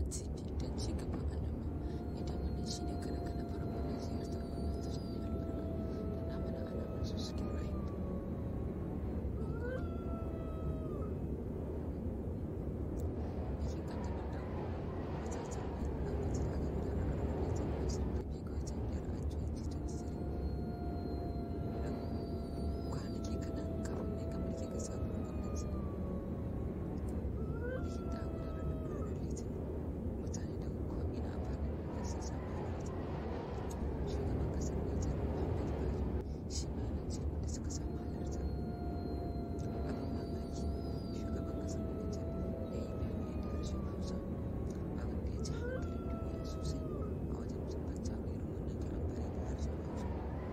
TV don ci gaban al'umma idan wannan shi ne kada ka na farko na ziyartar wannan tasha mai albarka da na mana alamar su suke rayu mun gode bikin kaddamar da matatar mai lokaci da aka gudanar a ranar litinin ashirin da biyu ga watan biyar a 2023 kwanaki kaɗan kafin ne ga mulki ga sabuwar gwamnati bikin da aka gudanar da ranar litinin mutane daga ko'ina a faɗin duniya sun samu halarta shugaban ƙasar nijar muhammadu buhari shi ma yana cikin wanda suka samu halarta abin mamaki shugaban ƙasar nijar ya yi bayani da harshen hausa abin da ya ci hankalin duniya sosai a wajen tabbata ga irin wannan karan bari da harshen hausa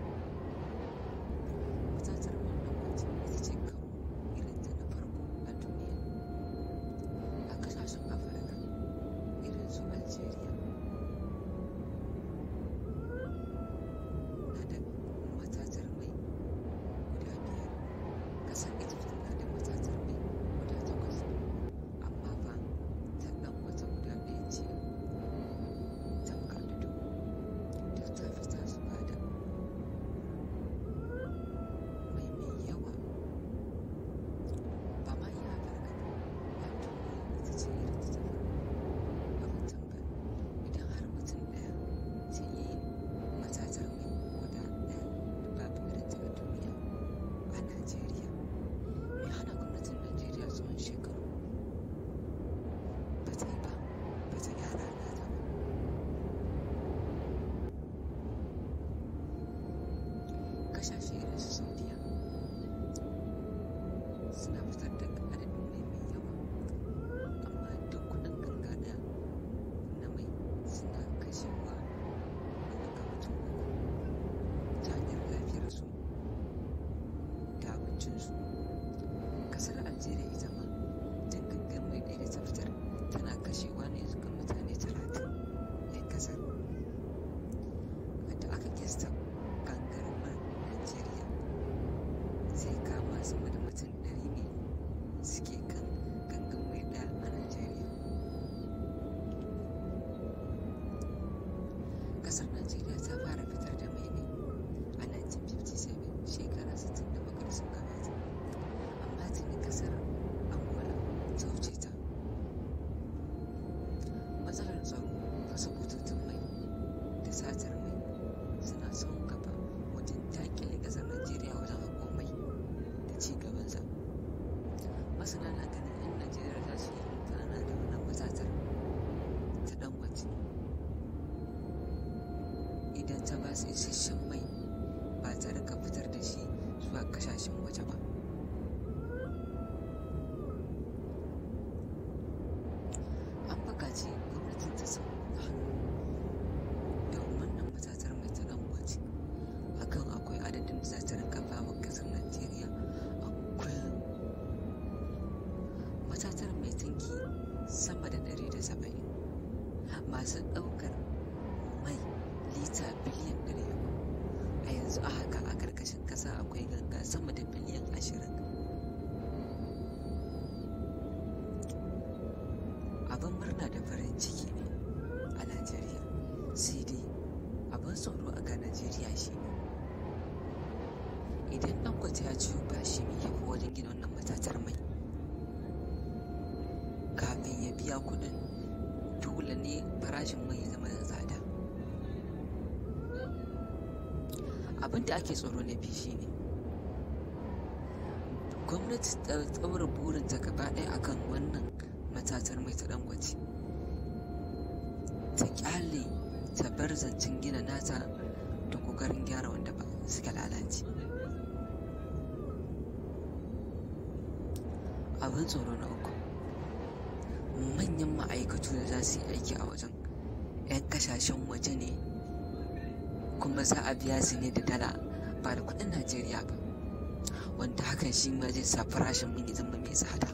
matatar wannan wajen ita ce karo irin ta na farko a duniya a kasashen afirka irin su algeria na da matatar mai guda biyar kasar egypt na da matatar mai guda takwas amma fa ta dan wata guda ɗaya ce tamkar da dubu duk ta fi ta su bada mai mai yawa ba ma iya afirka ba a duniya ita ce irin ta ta farko abin tambaya idan har mutum ɗaya zai iya yin matatar mai guda ɗaya da babu irin ta a duniya a najeriya mai hana gwamnatin najeriya tsawon shekaru ba ta yi ba ba ta gyara nata ba kasashe irin su saudiya suna fitar da adadin mai mai yawa amma duk kudin ganga daya na mai suna kashewa daga ga mutum uku ta hanyar lafiyarsu da abincinsu kasar algeria ita ma duk gangan mai ɗaya da ta fitar tana kashewa ne ga mutane talatin 'yan kasar da aka kista gangar man Najeriya zai kama sama da mutum ɗari ne suke kan gangan mai ɗaya a Najeriya. Ƙasar Najeriya ta fara fitar da mai ne a 1957 shekara 60 da bakar sun gabata, amma tuni ƙasar Angola ta wuce ta. Matsalar tsaro, fasa bututun mai da satar mai suna son gaba wajen dakile ƙasar Najeriya wajen haƙo mai da ci gabansa. Masana na ganin 'yan Najeriya za su yi amfana da wannan matatar ta Dangote idan ta ba su isasshen mai ba ta rika fitar da shi zuwa ƙasashen waje ba. An buƙaci gwamnatin ta sa hannu da wannan matatar mai ta Dangote akan akwai adadin da za ta rinka ba wa ƙasar Najeriya a kullum. Matatar mai tanki sama da ɗari da saba'in masu ɗaukar mai lita biliyan ɗari uku a yanzu a haka a ƙarƙashin ƙasa akwai ganga sama da biliyan ashirin abin murna da farin ciki ne a Najeriya sai dai abin tsoro a ga Najeriya shi ne idan Dangote ya ciwo bashi mai yawa wajen gina wannan matatar mai kafin ya biya kuɗin dole ne farashin mai ya zama da tsada abin da ake tsoro na biyu shine gwamnati ta tsaura burinta gaba ɗaya akan wannan matatar mai ta Dangote ta kyale ta bar zancen gina nata da kokarin gyara wanda ba suka lalace abin tsoro na uku manyan ma'aikatu da za su yi aiki a wajen 'yan kasashen waje ne kuma za a biya su ne da dala ba da kudin najeriya ba wanda hakan shi ma zai sa farashin mai zama mai tsada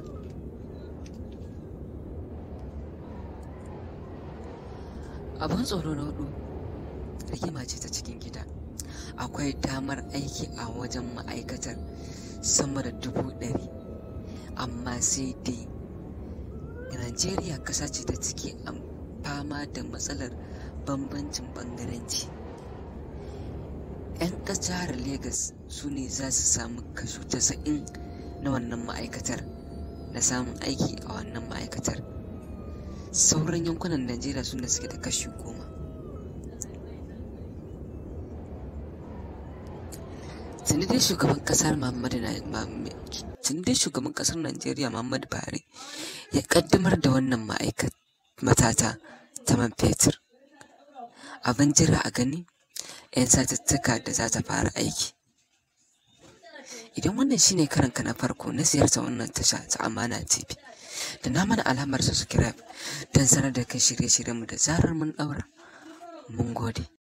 abin tsoro na hudu rigima ce ta cikin gida akwai damar aiki a wajen ma'aikatar sama da dubu ɗari amma sai dai najeriya ƙasa ce ta ciki fama da matsalar bambancin ɓangaranci 'yan jihar Legas su ne za su samu kaso 90 na wannan ma'aikatar na samun aiki a wannan ma'aikatar sauran yankunan najeriya su ne suke da kashi goma tuni dai shugaban kasar muhammadu tuni dai shugaban kasar najeriya muhammadu buhari ya kaddamar da wannan matata ta man fetur abin jira a gani 'yan satuttuka da za ta fara aiki idan wannan shine karanka na farko na ziyarta wannan tasha ta amana tv da na mana alamar subscribe don sanar da kai shirye-shiryenmu da zarar mun daura mun gode